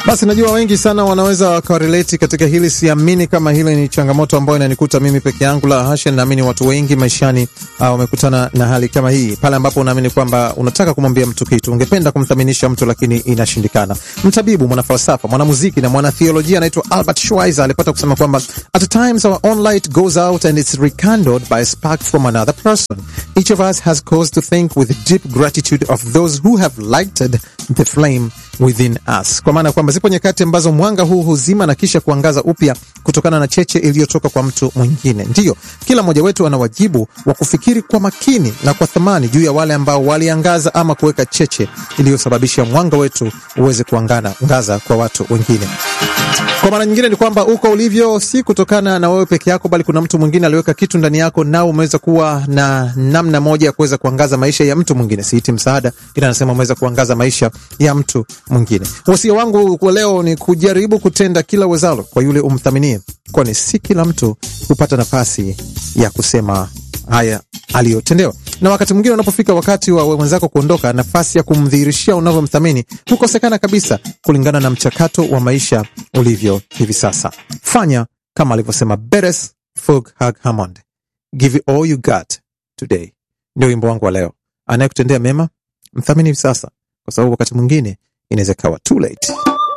Basi najua wengi sana wanaweza wakarelate katika hili. Siamini kama hili ni changamoto ambayo inanikuta mimi peke yangu, la hasha. Naamini watu wengi maishani uh, wamekutana na hali kama hii, pale ambapo unaamini kwamba unataka kumwambia mtu kitu, ungependa kumthaminisha mtu, lakini inashindikana. Mtabibu, mwanafalsafa, mwanamuziki na mwanatheolojia anaitwa Albert Schweitzer alipata kusema kwamba at times our own light goes out and it's rekindled by a spark from another person. Each of us has cause to think with deep gratitude of those who have lighted the flame within us, kwa maana kwamba zipo nyakati ambazo mwanga huu huzima na kisha kuangaza upya kutokana na cheche iliyotoka kwa mtu mwingine. Ndiyo, kila mmoja wetu ana wajibu wa kufikiri kwa makini na kwa thamani juu ya wale ambao waliangaza ama kuweka cheche iliyosababisha mwanga wetu uweze kuangana ngaza kwa watu wengine. Kwa maana nyingine ni kwamba uko ulivyo si kutokana na wewe peke yako, bali kuna mtu mwingine aliweka kitu ndani yako, nao umeweza kuwa na namna moja ya kuweza kuangaza maisha ya mtu mwingine. Siiti msaada, ila anasema umeweza kuangaza maisha ya mtu mwingine. Wasia wangu kwa leo ni kujaribu kutenda kila wezalo kwa yule umthaminie, kwani si kila mtu hupata nafasi ya kusema haya aliyotendewa. Na wakati mwingine unapofika wakati wa mwenzako kuondoka, nafasi ya kumdhihirishia unavyomthamini hukosekana kabisa, kulingana na mchakato wa maisha ulivyo hivi sasa. Fanya kama alivyosema Beres Fulghag Hammond, give it all you got today. Ndio wimbo wangu wa leo. Anayekutendea mema mthamini hivi sasa, kwa sababu wakati mwingine inaweza ikawa too late.